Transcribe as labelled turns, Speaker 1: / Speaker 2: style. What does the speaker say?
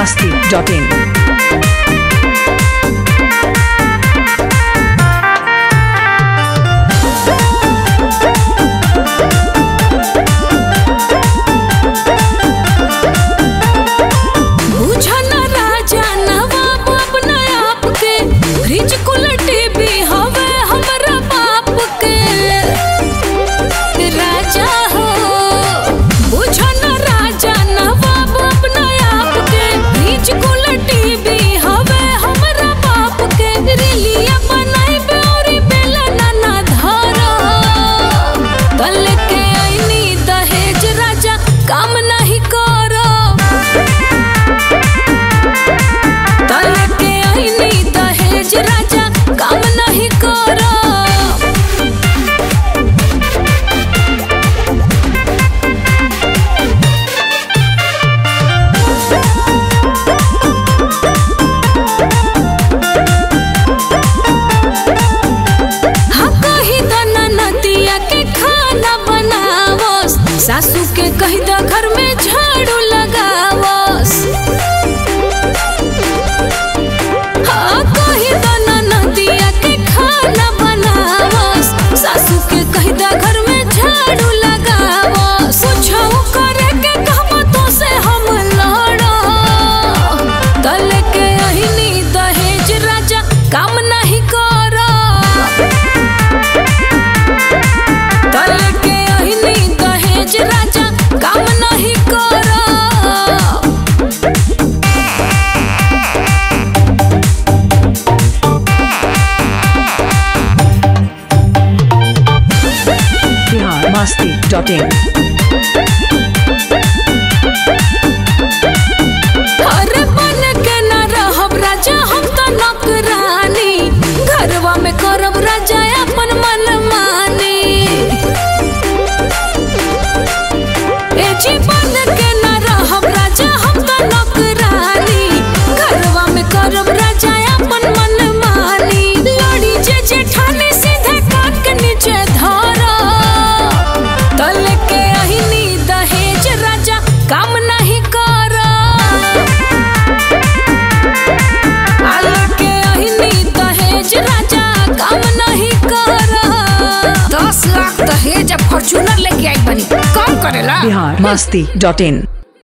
Speaker 1: masti.in.
Speaker 2: बुझन राजा नवाब अपना आप के फ्रिज कुलटी भी हवे हमरा बाप के राजा हो बुझन राजा नवाब अपना आप के फ्रिज कुलटी भी हवे हमरा बाप के रिलिया बनाई बेौरी बेला ना धरो तल के आईनी दहेज राजा काम नहीं करो तल के आईनी दहेज राजा काम नहीं करो हाँ कही द ननदिया के खाना बनावस सासू के कही द घर में झाड़ू लगावस हाँ कही द ननदिया के खाना बनावस सासू के कही द घर में झाड़ू लगावस कुछो करे के कहबो तो से हम लड़ो तल के अहिनी दहेज राजा काम नहीं करो तल के अहिनी दहेज राजा काम नहीं करो
Speaker 1: Bihar masti.in.
Speaker 2: अरे बन के न रहब राजा हम तो नौकरानी घरवा में करब राजा अपन मन मानी ए जी बन के न रहब राजा हम तो नौकरानी घरवा में करब राजा अपन मन मानी लड़ी जे जेठानी सीधे काट के नीचे धरो तल के अहिनी दहेज राजा काम नहीं करो आल के अहिनी दहेज राजा काम नहीं करो
Speaker 3: दस लाख दहेज फॉर्चूनर लेके आई बनी कम करेला
Speaker 1: Bihar masti.in.